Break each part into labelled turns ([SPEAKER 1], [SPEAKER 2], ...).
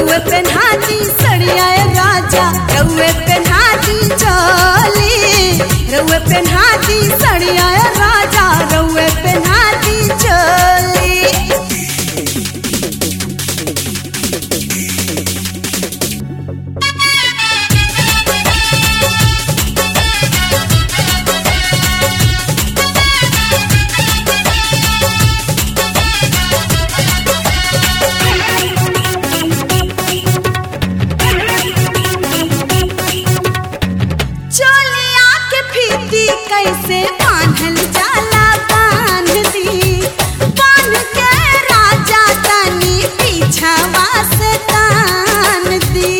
[SPEAKER 1] रउए पेन्हाती सड़िया राजा रउए पेन्हाती चोली रउए पेन्हाती सड़िया राजा रउए पेन्हाती चोली चोलिया के फीती कैसे बांधल जाला बांध दी बांध के राजा तनी पीछावा से तान दी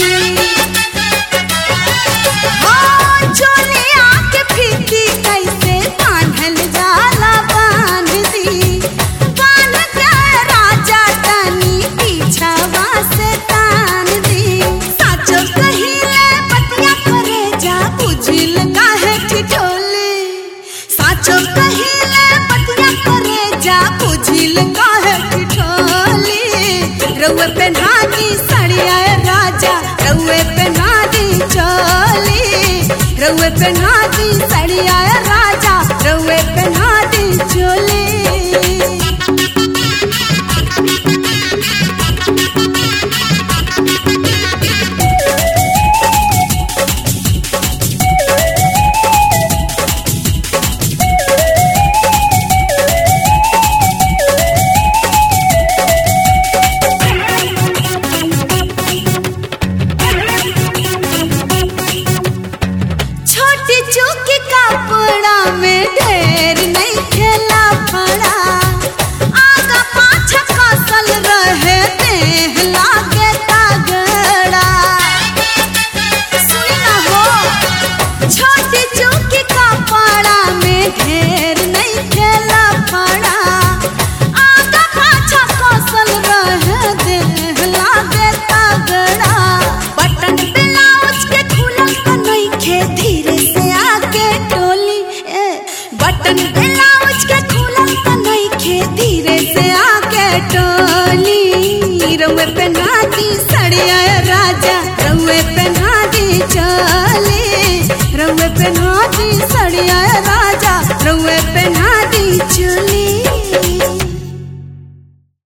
[SPEAKER 1] हो चोलिया के फीती कैसे बांधल जाला बांध दी बांध के राजा तनी पीछावा से तान दी साचो कहिले बतिया करे जा बुझिल काहे ठिठोली साचो कहिले बतिया करे जा बुझिल काहे ठिठोली रउए पेन्हाती सड़िया राजा रउए पेन्हाती चोली रउए पेन्हाती सड़िया राजा रउए पेन्हाती चोली छोटी चूकी कपड़ा में ढेर नहीं खेला पड़ा आगा पाछा कसल रहे देह लागे तगड़ा सुनी ना हो छोटी चूकी कपड़ा में ढेर नहीं खेला पड़ा आगा पाछा कसल रहे देह लागे तगड़ा बटन ब्लाउज के खुलल त नइखे धीरे से आके टोली ए बटन ब्लाउज के खुलल त नइखे धीरे से आके टोली रउए पेन्हाती सड़िया राजा रउए पेन्हाती चली रउए पेन्हाती सड़िया राजा रउए पेन्हाती